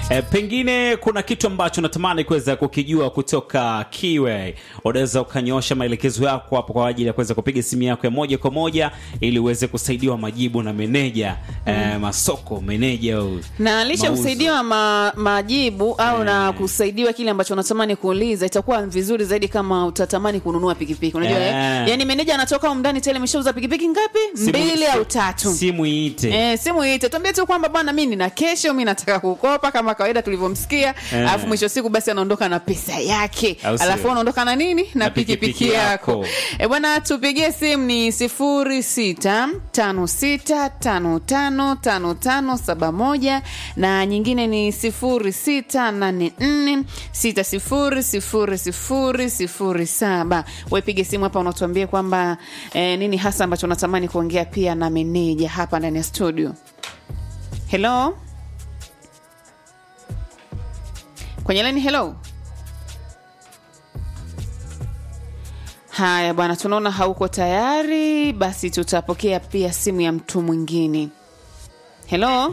E, pengine kuna kitu ambacho natamani kuweza kukijua kutoka Kiwe. Unaweza ukanyosha maelekezo yako hapo kwa ajili ya kuweza kupiga simu yako ya moja kwa moja ili uweze kusaidiwa majibu na meneja e, masoko meneja au na licha ya mauzo. kusaidiwa ma, majibu au na kusaidiwa kile ambacho unatamani kuuliza, itakuwa vizuri zaidi kama utatamani kununua pikipiki. Unajua Eh. eh? Yani meneja anatoka huko ndani tele, ameshauza pikipiki ngapi? Simu- Mbili si- au tatu. Simu iite. Eh, simu ite tuambie tu kwamba bwana, mimi nina kesho, mimi nataka kukopa kama kawaida tulivyomsikia, Eh. alafu mwisho wa siku basi anaondoka na pesa yake, Au sio? alafu unaondoka na nini na, Na pikipiki pikipiki yako. yako. E bwana, tupigie simu ni sifuri sita tano sita tano tano tano tano saba moja na nyingine ni sifuri sita nane nne sita sifuri sifuri sifuri sifuri saba. Wepige simu hapa, unatuambia kwamba eh, nini hasa ambacho unatamani kuongea pia na meneja hapa ndani ya studio. Hello, kwenye leni. Hello. Haya bwana, tunaona hauko tayari, basi tutapokea pia simu ya mtu mwingine. Hello,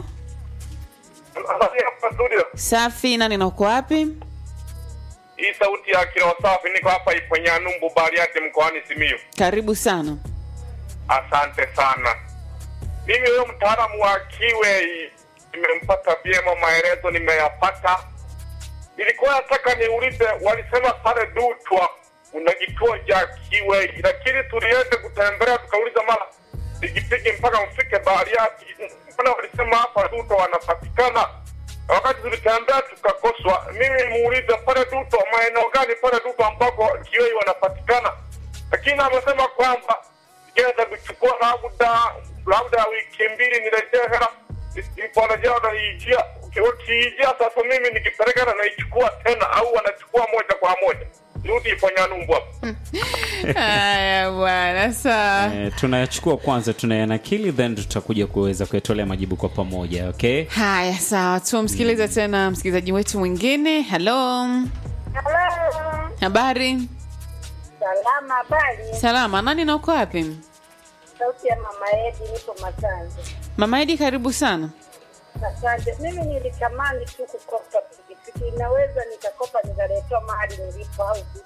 Hapa studio. safi. Nani na uko wapi? Hii sauti ya kila wasafi, niko hapa Iponyanumbu Bariati mkoani Simiyu. Karibu sana. Asante sana. Mimi huyo mtaalamu wa Kiwe nimempata vyema, maelezo nimeyapata. Nilikuwa nataka niulize, walisema pale Dutwa una kituo cha Kiwe, lakini tuliende kutembelea tukauliza mara pikipiki mpaka mfike Bariati, mbona walisema hapa Dutwa wanapatikana Na wakati tulitembea tukakoswa. Mimi muulize pale Dutwa, maeneo gani pale Dutwa ambako Kiwe wanapatikana, lakini amesema kwamba nikienda kuchukua labda labda wiki mbili nirejee hela niporejea wanaiijia ukiijia sasa mimi nikipeleka hela naichukua tena au wanachukua moja kwa moja rudi iponyanumbu hapo Haya bwana, sawa. Eh, tunayachukua kwanza tunayanakili then tutakuja kuweza kuyatolea majibu kwa pamoja okay Haya sawa, tumsikilize tena msikilizaji wetu mwingine. Hello, Halo. habari? Salama, habari? Salama. Nani na uko wapi? Sauti ya mama Edi, nipo Masanze. Mama Edi, karibu sana. Asante. Mimi nilitamani tu kukopa pikipiki, inaweza nikakopa nikaletewa mahali nilipo au vipi?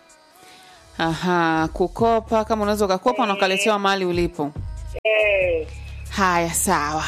Aha, kukopa. Kama unaweza ukakopa na ukaletewa mahali ulipo. Eh, Haya, sawa.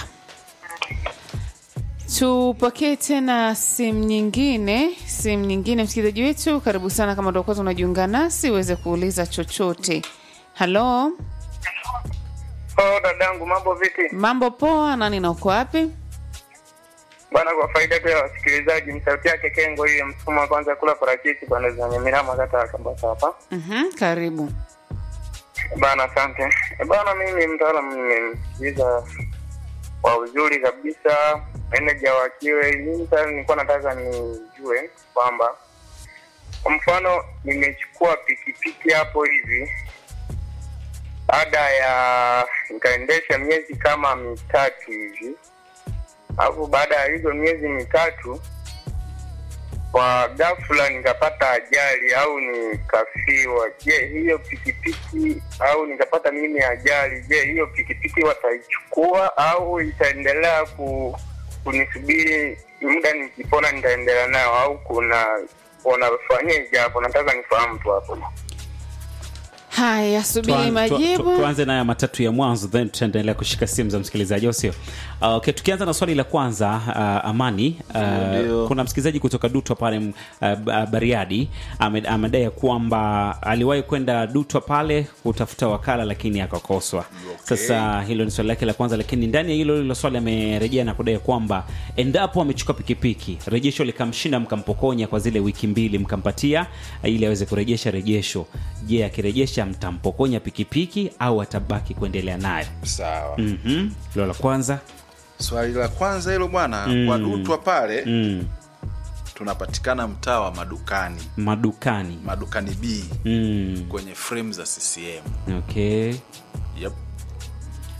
Tupokee tena simu nyingine, simu nyingine. Msikilizaji wetu, karibu sana. Kama ndio kwanza unajiunga nasi, uweze kuuliza chochote. Halo, oh, dadangu mambo vipi mambo poa? Nani na uko wapi? bana kwa faida tu ya wasikilizaji msauti yake kengo hiyo msukuma wa kwanza kula parachichi bana zenye mirama kata ya kabasa hapa Mhm, karibu. Bana, asante Eh, bana. Mimi mtaalamu nimemsikiliza kwa uzuri kabisa, meneja wa Kiwe. Mimi sasa nilikuwa nataka nijue kwamba kwa mfano nimechukua pikipiki hapo hivi, baada ya nikaendesha miezi kama mitatu hivi, alafu baada ya hizo miezi mitatu kwa ghafla nikapata ajali au nikafiwa, je, hiyo pikipiki au nikapata mimi ajali, je, hiyo pikipiki wataichukua au itaendelea ku, kunisubiri muda nikipona nitaendelea nayo au kuna wanafanyaje hapo? Nataka nifahamu tu hapo. Haya, subiri Tuan- tu- tu- majibu. tuanze nayo matatu ya mwanzo then tutaendelea kushika simu za msikilizaji au sio uh, okay, tukianza na swali la kwanza uh, amani uh, Ndio. kuna msikilizaji kutoka dutwa pale uh, Ba- bariadi ame- amedai ya kwamba aliwahi kwenda dutwa pale kutafuta wakala lakini akakoswa sasa hilo ni swali lake la kwanza lakini ndani ya hilo hilo swali amerejea na kudai kwamba endapo amechukua pikipiki rejesho likamshinda mkampokonya kwa zile wiki mbili mkampatia uh, ili aweze kurejesha rejesho je akirejesha mtampokonya pikipiki au atabaki kuendelea nayo sawa mm-hmm. hilo la kwanza swali la kwanza hilo bwana Mm. kwa dutwa pale mm. tunapatikana mtaa wa madukani madukani madukani b mm. kwenye frame za ccm okay yep.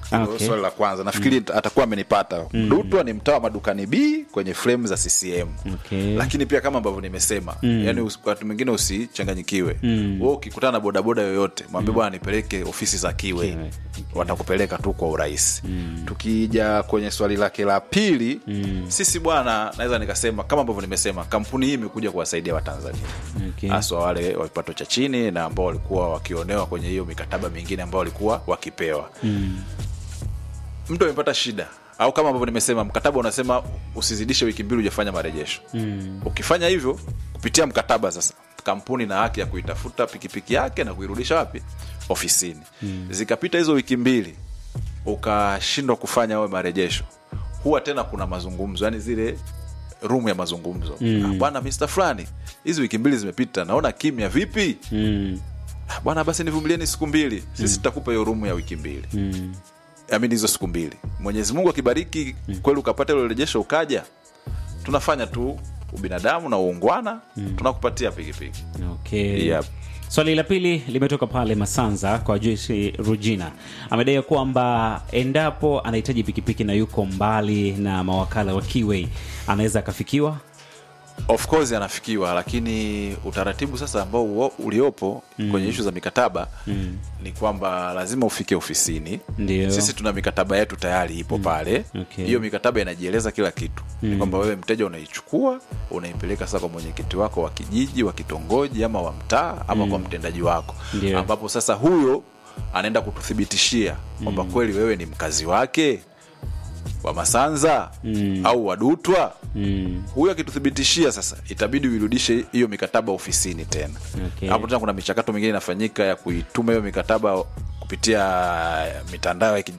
Hilo Okay. swali la kwanza nafikiri atakuwa amenipata dutwa ni mtaa wa madukani b kwenye fremu za ccm Okay. lakini pia kama ambavyo nimesema yani usi- wakati mwingine usichanganyikiwe mm. ukikutana na bodaboda yoyote mwambie bwana nipeleke ofisi za kiwe Kiwe. watakupeleka tu kwa urahisi tukija kwenye swali lake la pili sisi bwana naweza nikasema kama ambavyo nimesema kampuni hii imekuja kuwasaidia watanzania Okay. haswa wale wa kipato cha chini na ambao walikuwa wakionewa kwenye hiyo mikataba mingine ambao walikuwa wakipewa mtu amepata shida au kama ambavyo nimesema mkataba unasema usizidishe wiki mbili hujafanya marejesho mm. ukifanya hivyo kupitia mkataba sasa kampuni na haki ya kuitafuta pikipiki yake na kuirudisha wapi ofisini mm. zikapita hizo wiki mbili ukashindwa kufanya awe marejesho huwa tena kuna mazungumzo yani zile rumu ya mazungumzo mm. bwana mr fulani hizi wiki mbili zimepita naona kimya vipi Mm. "Ah, bwana basi nivumilieni siku mbili sisi tutakupa hiyo rumu ya wiki mbili Mm. amini hizo siku mbili mwenyezi mungu akibariki kweli ukapata ilo rejesho ukaja tunafanya tu ubinadamu na uungwana tunakupatia pikipiki Okay. Yep. Swali la pili limetoka pale Masanza kwa Joyce Rugina. Amedai kwamba endapo anahitaji pikipiki na yuko mbali na mawakala wa Kiway anaweza akafikiwa. of course anafikiwa lakini utaratibu sasa ambao uo- uliopo kwenye ishu za mikataba ni kwamba lazima ufike ofisini Ndio. sisi tuna mikataba yetu tayari ipo pale Okay. hiyo mikataba inajieleza kila kitu ni kwamba wewe mteja unaichukua unaipeleka sasa kwa mwenyekiti wako wa kijiji wa kitongoji ama wa mtaa ama kwa mtendaji wako Ndio. ambapo sasa huyo anaenda kututhibitishia kwamba kweli wewe ni mkazi wake wa masanza au wadutwa Mm. huyo akituthibitishia sasa itabidi uirudishe hiyo mikataba ofisini tena Okay. hapo tena kuna michakato mingine inafanyika ya kuituma hiyo mikataba kupitia mitandao ya ki-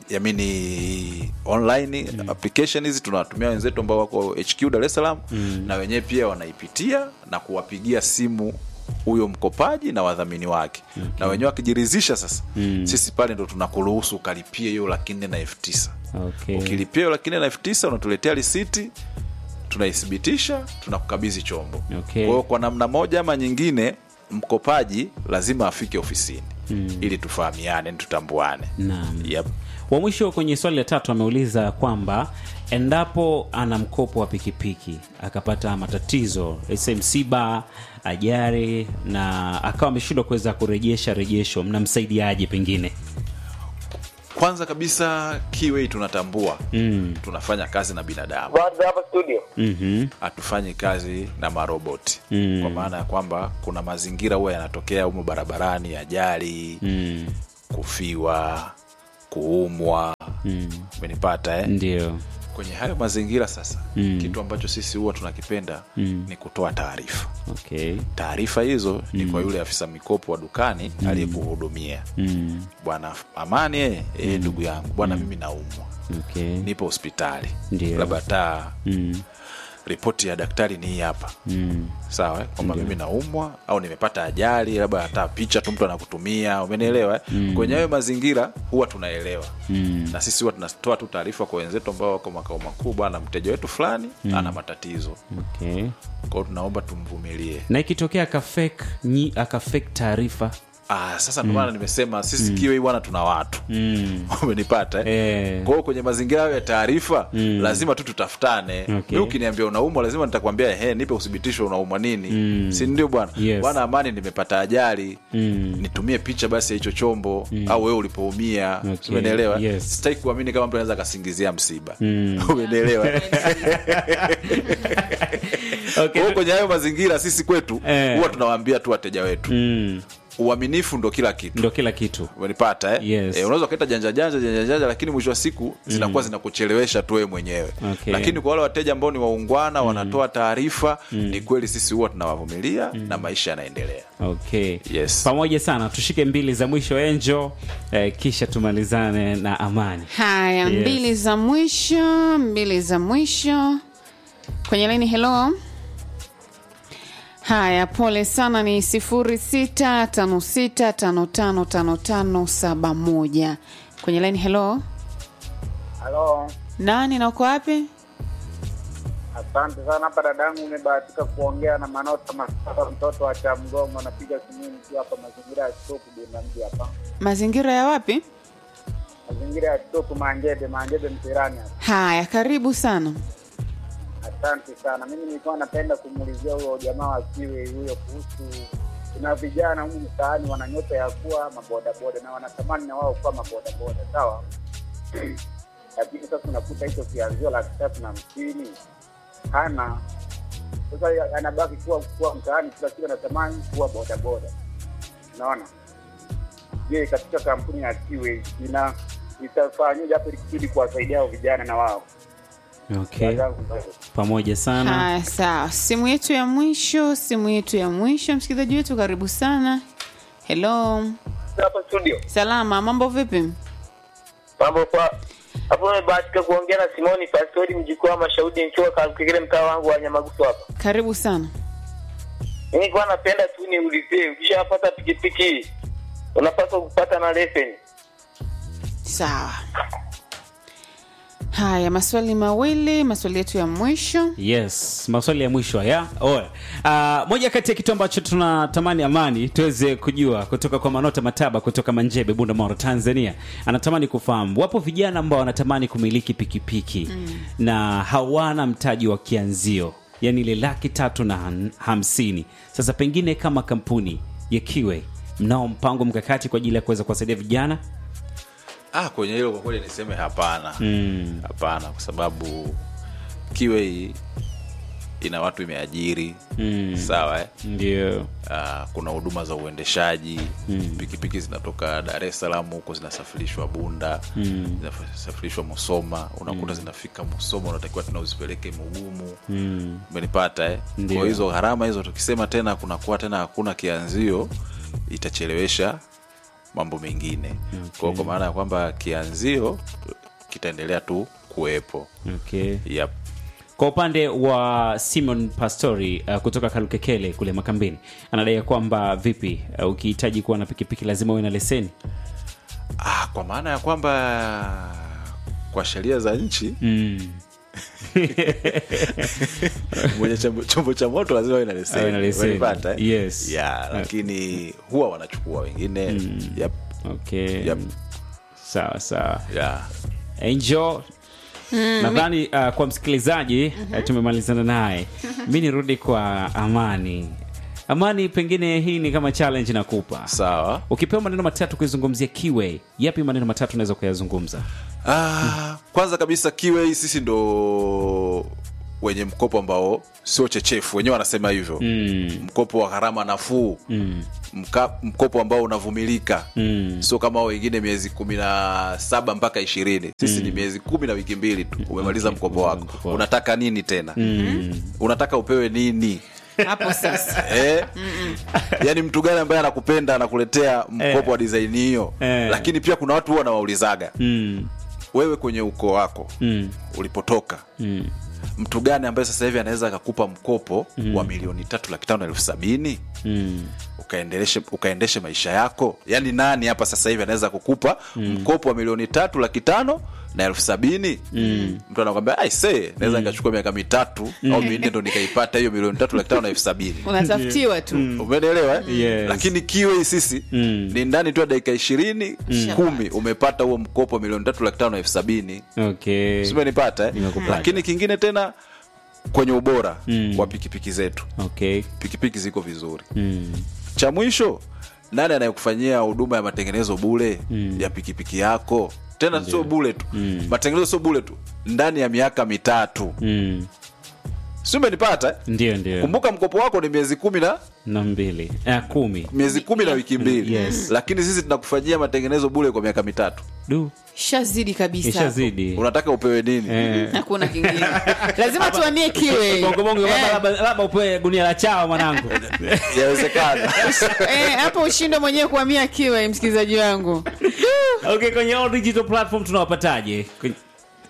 yamini online application hizi tunawatumia wenzetu ambao wako hq dar es salaam na wenyewe pia wanaipitia na kuwapigia simu huyo mkopaji na wadhamini wake na wenyewe wakijiridhisha sasa sisi pale ndo tunakuruhusu ukalipie hiyo laki nne na elfu tisa Okay. ukilipia hiyo laki nne na elfu tisa unatuletea risiti tunaithibitisha tunakukabidhi chombo Okay. kwa hiyo kwa namna moja ama nyingine mkopaji lazima afike ofisini ili tufahamiane tutambuane Naam. yep. Wa mwisho kwenye swali la tatu ameuliza kwamba endapo ana mkopo wa pikipiki akapata matatizo ese msiba, ajali na akawa ameshindwa kuweza kurejesha rejesho, mnamsaidiaje pengine? kwanza kabisa kiwei tunatambua Mm. tunafanya kazi na binadamu Baada hapa studio. Mhm. hatufanyi kazi na maroboti Mm. kwa maana ya kwamba kuna mazingira huwa yanatokea humo barabarani ajali Mm. kufiwa kuumwa umenipata eh? Ndio. kwenye hayo mazingira sasa Mm. kitu ambacho sisi huwa tunakipenda Mm. ni kutoa taarifa Okay. taarifa hizo ni kwa yule afisa mikopo wa dukani aliyekuhudumia Mm. bwana amani eh, eh, ndugu yangu bwana mimi naumwa Okay. nipo hospitali Ndio. labda hata Mm. ripoti ya daktari ni hii hapa Mm. sawa eh, kwamba mimi naumwa au nimepata ajali labda hata picha tu mtu anakutumia umenielewa eh? kwenye hayo mazingira huwa tunaelewa Mm. na sisi huwa tunatoa tu taarifa kwa wenzetu ambao wako makao makuu bwana mteja wetu fulani ana matatizo Okay. kwao tunaomba tumvumilie Na ikitokea akafake nyi akafake taarifa ah, sasa ndio maana nimesema sisi kiwe bwana tuna watu mm. umenipata eh? Eh. kwa hiyo kwenye mazingira hayo ya taarifa lazima tu tutafutane Okay. mi ukiniambia unaumwa lazima nitakwambia he nipe uthibitisho unaumwa nini si ndio bwana Yes. bwana amani nimepata ajali Mm. nitumie picha basi ya hicho chombo au wewe ulipoumia Okay. umenielewa Yes. sitaki kuamini kama mtu anaweza akasingizia msiba umenielewa Okay. Kwa hiyo kwenye hayo mazingira sisi kwetu Eh. huwa tunawaambia tu wateja wetu Mm. uaminifu ndo kila kitu Ndo kila kitu. umenipata eh? Yes. Eh, unaweza ukaita janja janja janja janja lakini mwisho wa siku zinakuwa zinakuchelewesha tu wewe mwenyewe Okay. lakini kwa wale wateja ambao ni waungwana wanatoa taarifa ni kweli sisi huwa tunawavumilia na maisha yanaendelea Okay. Yes. Pamoja sana, tushike mbili za mwisho Enjo, eh, kisha tumalizane na Amani. haya Yes. mbili za mwisho mbili za mwisho kwenye laini helo haya pole sana ni sifuri sita tano sita tano tano tano tano saba moja kwenye laini helo Halo, nani na uko wapi asante sana. Hapa dadangu, umebahatika kuongea na Manota Masaba, mtoto wa Chamgongo. Napiga simu nikiwa hapa mazingira ya Stoke Bunda mji hapa. mazingira ya wapi mazingira ya Topu Manjebe, Manjebe Mpirani hapa. haya karibu sana Asante sana. Mimi nilikuwa napenda kumuulizia huyo jamaa wa Kiwe huyo kuhusu kuna vijana humu mtaani wana nyota ya kuwa mabodaboda na wanatamani na wao kuwa mabodaboda, sawa. Lakini sasa unakuta hicho kianzio laki tatu na hamsini hana. Sasa anabaki kuwa kuwa mtaani, kila siku anatamani kuwa bodaboda, unaona. Je, katika kampuni ya Kiwe ina itafanyaje hapo ili kusudi kuwasaidia hao vijana na wao okay Wenzangu, pamoja sana haya sawa simu yetu ya mwisho simu yetu ya mwisho msikilizaji wetu karibu sana helo hapa studio salama mambo vipi mambo kwa hapo nimebahatika kuongea na simoni pastori mjukuu wa mashaudi nikiwa kakikile mtaa wangu wa nyamagusu hapa karibu sana mimi kwa napenda tu niulizie ukishapata pikipiki unapaswa kupata na leseni sawa haya maswali mawili maswali yetu ya mwisho yes maswali ya mwisho haya Oya. Uh, moja kati ya kitu ambacho tunatamani amani tuweze kujua kutoka kwa manota mataba kutoka manjebe bundamoro tanzania anatamani kufahamu wapo vijana ambao wanatamani kumiliki pikipiki mm. na hawana mtaji wa kianzio yani ile laki tatu na han- hamsini sasa pengine kama kampuni ya kiwe mnao mpango mkakati kwa ajili ya kuweza kuwasaidia vijana ah, kwenye hilo kwa kweli niseme hapana mm. hapana kwa sababu kiwe hii ina watu imeajiri Mm. sawa eh? ndio Ah, kuna huduma za uendeshaji mm. pikipiki zinatoka dar es salaam huko zinasafirishwa bunda mm. zinasafirishwa musoma unakuta zinafika musoma unatakiwa tena uzipeleke mugumu mm. umenipata eh? Ndio. kwa hizo gharama hizo tukisema tena kunakuwa tena hakuna kianzio itachelewesha mambo mengine okay. kwa, kwa maana ya kwamba kianzio kitaendelea tu kuwepo okay. yep. kwa upande wa simon pastori uh, kutoka kalukekele kule makambini anadai ya kwamba vipi uh, ukihitaji kuwa na pikipiki lazima uwe na leseni ah, kwa maana ya kwamba kwa sheria za nchi mm. mwenye chombo, chombo cha moto lazima awe na leseni. Awe na leseni. Umenipata, eh? Yes. yeah, lakini huwa wanachukua wengine yep, okay Yep. sawa sawa yeah. angel nadhani uh, kwa msikilizaji uh, tumemalizana naye mi nirudi kwa amani amani pengine hii ni kama challenge nakupa sawa ukipewa maneno matatu kuizungumzia kiwe yapi maneno matatu unaweza kuyazungumza ah, kwanza kabisa kiwe sisi ndo wenye mkopo ambao sio chechefu wenyewe wanasema hivyo mm. mkopo wa gharama nafuu Mm. Mka, mkopo ambao unavumilika Mm. sio kama hao wengine miezi kumi na saba mpaka ishirini sisi ni miezi kumi na wiki mbili tu umemaliza Okay, mkopo umemaliza wako mkopo wako. unataka nini tena Mm. unataka upewe nini hapo sasa eh? yaani mtu gani ambaye anakupenda anakuletea mkopo Eh. wa design hiyo Eh. lakini pia kuna watu huwa wanawaulizaga Mm. wewe kwenye ukoo wako Mm. ulipotoka Mm. mtu gani ambaye sasa hivi anaweza akakupa mkopo wa milioni tatu laki tano na elfu sabini Mm. ukaendeleshe ukaendeshe maisha yako yaani nani hapa sasa hivi anaweza kukupa mkopo wa milioni tatu laki tano na elfu sabini mtu anakwambia aise naweza nikachukua miaka mitatu au minne ndo nikaipata hiyo milioni tatu laki tano na elfu sabini unatafutiwa tu umenielewa eh? Yes. lakini kiwe sisi Mm. ni ndani tu ya dakika ishirini kumi umepata huo mkopo wa milioni tatu laki tano na elfu sabini okay simenipata eh? Nimekupata. lakini kingine tena kwenye ubora wa pikipiki zetu okay pikipiki ziko vizuri mm. cha mwisho nani anayekufanyia huduma ya matengenezo bule ya pikipiki yako tena sio bule tu matengenezo sio bule tu ndani ya miaka mitatu Mm. si umenipata eh? ndio ndio kumbuka mkopo wako ni miezi kumi na na mbili eh, kumi miezi kumi na wiki mbili Yes. lakini sisi tunakufanyia matengenezo bule kwa miaka mitatu du shazidi kabisa ishazidi unataka upewe nini Eh. hakuna kingine lazima tuanie kiwe bongo Eh, labda labda upewe gunia la chao mwanangu yawezekana eh, hapo ushinde mwenyewe kuamia kiwe msikilizaji wangu okay kwenye all digital platform tunawapataje Kwenye-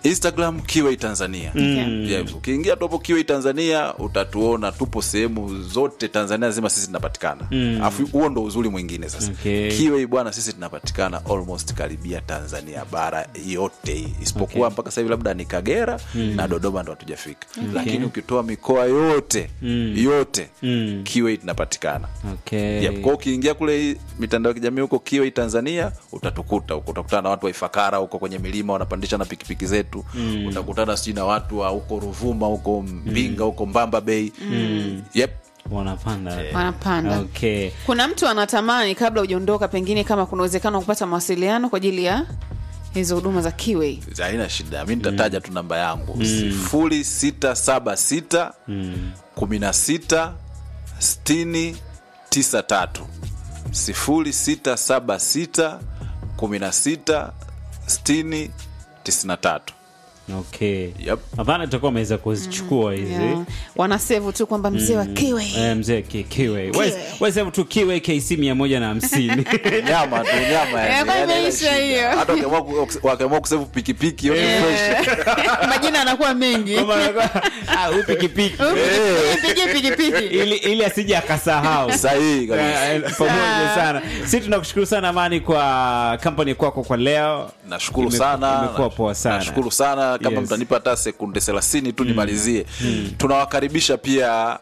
instagram kiwei tanzania yes. ukiingia tu hapo kiwei tanzania utatuona tupo sehemu zote tanzania nzima sisi tunapatikana alafu huo ndo uzuri mwingine sasa Okay. kiwei bwana sisi tunapatikana almost karibia tanzania bara yote hii isipokuwa Okay. mpaka sasa hivi labda ni kagera na dodoma ndo hatujafika lakini ukitoa mikoa yote yote Mm. kiwei tunapatikana okay. Yep. Kwa ukiingia kule hii mitandao ya kijamii huko Kiwei Tanzania utatukuta huko, utakutana na watu wa Ifakara huko kwenye milima wanapandisha na pikipiki zetu mm. utakutana sijui na watu wa huko Ruvuma huko Mbinga huko Mbamba Bay mm. yep. wanapanda wanapanda okay. kuna mtu anatamani kabla hujaondoka pengine kama kuna uwezekano wa kupata mawasiliano kwa ajili ya hizo huduma za kiwei haina shida mi nitataja tu namba yangu sifuri sita saba sita kumi na sita sitini tisa tatu sifuri sita saba sita kumi na sita sitini tisini na tatu okay. Yep. hapana tutakuwa ameweza kuzichukua hizi yeah. wanasevu tu kwamba mzee wa kiwei Eh, mzee ki- kiwe wesevu tu kiwe kc mia moja na hamsini nyama tu nyama yani, Eh, kwa yani imeisha haina shida. hiyo. hata wakiamua ku- wakiamua kusevu pikipiki yote fresh majina anakuwa mengi Ah, huyu pikipiki pigi pikipiki ili, ili asije akasahau sahihi kabisa Eh, eh, pamoja sana si tunakushukuru sana amani kwa kampani kwako kwa leo nashukuru Ime- sana imekuwa poa sana. nashukuru sana kama Yes. mtanipa hata sekunde thelathini tu nimalizie tunawakaribisha pia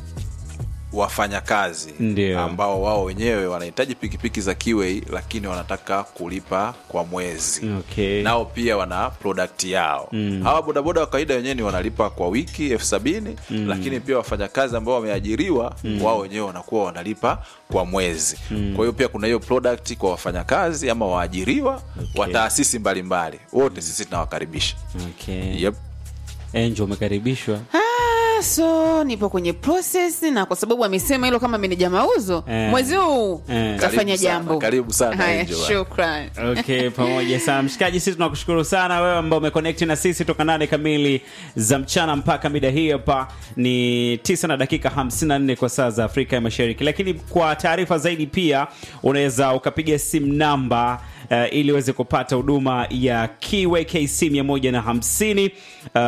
wafanyakazi Ndio. ambao wao wenyewe wanahitaji pikipiki za kiwei lakini wanataka kulipa kwa mwezi okay. nao pia wana product yao mm. hawa bodaboda wa kawaida wenyewe ni wanalipa kwa wiki elfu sabini mm. lakini pia wafanyakazi ambao wameajiriwa mm. wao wenyewe wanakuwa wanalipa kwa mwezi mm. kwa hiyo pia kuna hiyo product kwa wafanyakazi ama waajiriwa okay. wa taasisi mbalimbali wote sisi tunawakaribisha okay. yep. Angel umekaribishwa Ah, so nipo kwenye process na kwa sababu amesema hilo kama meneja mauzo Eh. mwezi huu Eh. tafanya Karibu sana, jambo karibu sana, haya Angel. shukran okay pamoja sana mshikaji sisi tunakushukuru sana wewe ambao umeconnect na sisi toka nane kamili za mchana mpaka mida hii hapa ni 9 na dakika 54 kwa saa za afrika ya mashariki lakini kwa taarifa zaidi pia unaweza ukapiga simu namba Uh, ili uweze kupata huduma ya kiwe kc 150 uh,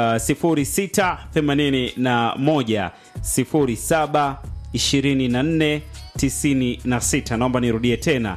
0681 07 24 96 naomba nirudie tena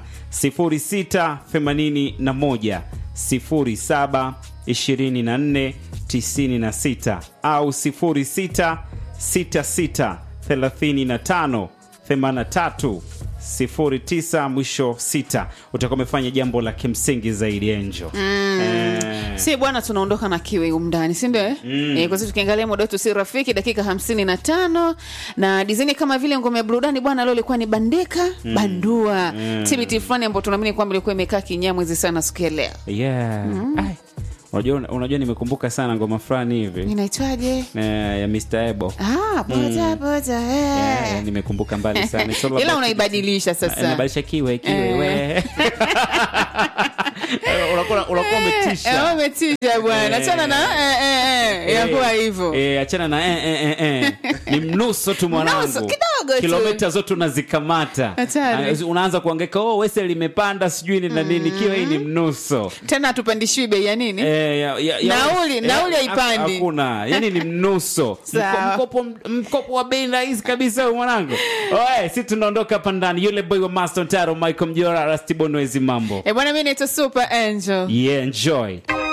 0681 07 24 96 au 06 66 35 83 09 mwisho 6 utakuwa umefanya jambo la kimsingi zaidi enjo eh, si bwana tunaondoka na kiwe umndani sindio eh? mm. eh, kwa sababu tukiangalia muda wetu si rafiki dakika hamsini na tano na dizini kama vile ngome ya burudani bwana leo ilikuwa ni bandika mm. bandua mm. tbt fulani ambao tunaamini kwamba ilikuwa imekaa kinyamwezi sana siku ya leo yeah. Ai, unajua, unajua nimekumbuka sana ngoma fulani hivi inaitwaje eh, ya Mr. Ebo ah, boda boda eh. yeah, nimekumbuka mbali sana It's all ila about- unaibadilisha sasa nabadilisha kiwe kiwe Eh. we unakuwa unakuwa Eh, umetisha umetisha bwana Eh. achana na eh, eh, eh, inakuwa hivyo Eh, achana na eh, eh, eh, eh. ni mnuso tu mwanangu Mnuso, kidogo tu. kilomita zote unazikamata Hatari. Ah, unaanza kuangeka oh, wese limepanda sijui ni na nini kiwa hii ni mnuso tena hatupandishiwi bei ya nini Eh, ya- ya- ya- Nauli- eh, nauli ha- haipandi. hakuna yani ni mnuso Sawa. Mko- mkopo, mkopo wa bei rahisi kabisa huyu mwanangu oe si tunaondoka hapa ndani yule boy wa master ntaro michael mjora rastibonwezi mambo Eh, bwana mi naitwa super angel yeah enjoy